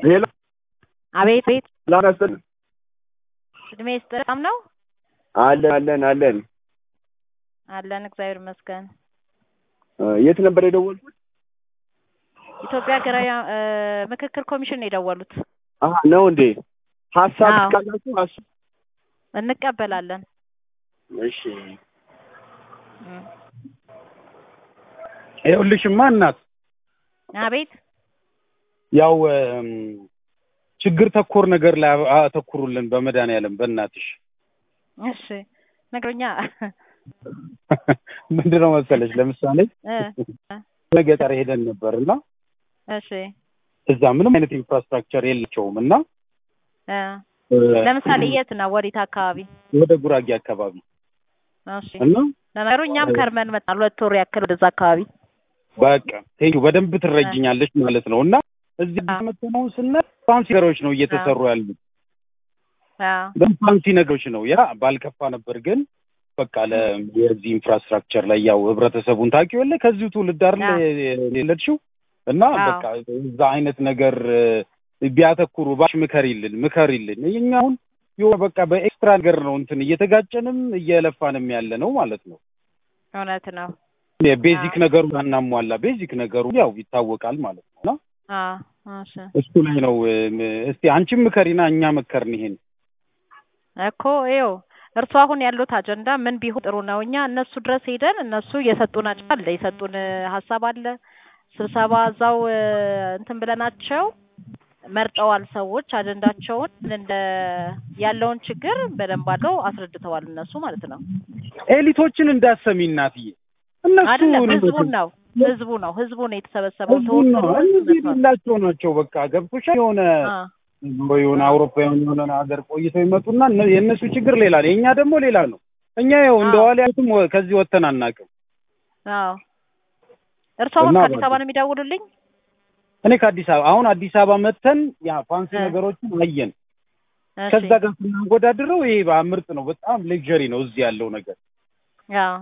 ሄሎ አቤት ቤት ላናስጠን እድሜ ይስጥ በጣም ነው አለን አለን አለን አለን እግዚአብሔር ይመስገን። የት ነበር የደወልኩት? ኢትዮጵያ ሀገራዊ እ ምክክር ኮሚሽን ነው የደወሉት። አሀ ነው እንዴ? ሀሳብ አዎ። ካላችሁ ሀሳብ እንቀበላለን። እሺ እም። ይኸውልሽማ እናት አቤት ያው እም፣ ችግር ተኮር ነገር ላይ አተኩሩልን በመድኃኒዓለም በእናትሽ። እሺ ነግሮኛ ምንድነው መሰለሽ ለምሳሌ እ ገጠር ሄደን ነበር እና እሺ እዛ ምንም አይነት ኢንፍራስትራክቸር የላቸውም እና እ እ፣ ለምሳሌ የት ነው? ወዴት አካባቢ? ወደ ጉራጌ አካባቢ እሺ እና ለነገሩ እኛም ከርመን መጣን ሁለት ወር ያክል ወደዛ አካባቢ። በቃ ቴዩ በደንብ ትረጅኛለሽ ማለት ነው እና እዚህ አዎ። መተነውን ስናይ ፋንሲ ነገሮች ነው እየተሰሩ ያሉት አዎ በጣም ፋንሲ ነገሮች ነው። ያ ባልከፋ ነበር ግን በቃ ለ የዚህ ኢንፍራስትራክቸር ላይ ያው ህብረተሰቡን ታውቂው የለ ከዚሁ ትውልድ አይደል አዎ። የወለድሽው እና አዎ። በቃ እዛ አይነት ነገር እ፣ ቢያተኩሩ ባሽ ምከሪልን ምከሪልን። እኛ አሁን የሆነ በቃ በኤክስትራ ነገር ነው እንትን እየተጋጨንም እየለፋንም ያለ ነው ማለት ነው። እውነት ነው። የቤዚክ አዎ። ነገሩ አናሟላ ቤዚክ ነገሩ ያው ይታወቃል ማለት ነው እና አዎ እሺ እሱ ላይ ነው እም፣ እስቲ አንቺም ምከሪና እኛ መከርን ይሄን እኮ ይኸው እርሱ አሁን ያሉት አጀንዳ ምን ቢሆን ጥሩ ነው? እኛ እነሱ ድረስ ሄደን እነሱ የሰጡን አጀንዳ አለ የሰጡን እ፣ ሀሳብ አለ ስብሰባ እዛው እ፣ እንትን ብለናቸው መርጠዋል። ሰዎች አጀንዳቸውን ምን እንደ ያለውን ችግር በደንብ አድርገው አስረድተዋል እነሱ ማለት ነው። ኤሊቶችን እንዳሰሚ እናትዬ እነሱ አይደለም ህዝቡን ነው ህዝቡ ነው ህዝቡ ነው የተሰበሰበው ህዝቡን ነው ተወክሎ እነዚህ ህዝብ መጥቷል። የሌላቸው ናቸው። በቃ ገብቶሻል። የሆነ አ የሆነ አውሮፓውያን የሆነ ሀገር ቆይተው ይመጡና እነ- የእነሱ ችግር ሌላ ነው፣ የእኛ ደግሞ ሌላ ነው። እኛ ያው እንደ አዎ። ዋሊያቱም ከዚህ ወጥተን አናውቅም። አዎ እርሱ አሁን እና ከአዲስ በቃ- አበባ ነው የሚደውሉልኝ? እኔ ከአዲስ አበባ አሁን አዲስ አበባ መጥተን ያ ፋንሲ እ። ነገሮችን አየን። እሺ ከዛ ጋር ስናወዳድረው ይሄ በ- ምርጥ ነው፣ በጣም ሌክዠሪ ነው እዚህ ያለው ነገር። አዎ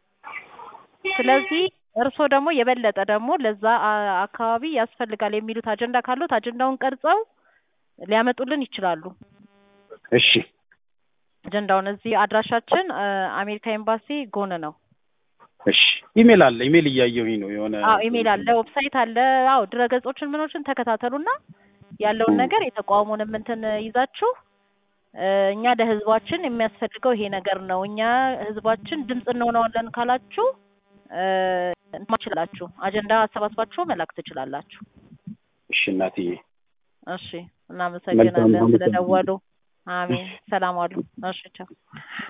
ስለዚህ እርስዎ ደግሞ የበለጠ ደግሞ ለዛ አ- አካባቢ ያስፈልጋል የሚሉት አጀንዳ ካሉት አጀንዳውን ቀርጸው ሊያመጡልን ይችላሉ። እሺ አጀንዳውን እዚህ አድራሻችን እ፣ አሜሪካ ኤምባሲ ጎን ነው። እሺ ኢሜል አለ፣ ኢሜል እያየሁኝ ነው የሆነ አዎ ኢሜል አለ፣ ዌብሳይት አለ። አዎ ድረገጾችን ምኖችን ተከታተሉና ያለውን ም። ነገር የተቋሙንም እንትን ይዛችሁ እ፣ እኛ ለህዝባችን የሚያስፈልገው ይሄ ነገር ነው፣ እኛ ህዝባችን ድምፅ እንሆነዋለን ካላችሁ እ፣ እንትን ትችላላችሁ። አጀንዳ አሰባስባችሁ መላክ ትችላላችሁ። እሺ እናትዬ እሺ እናመሰግናለን መልካም ስለደወሉ። አሜን። ሰላም ዋሉ። እሺ ቻው።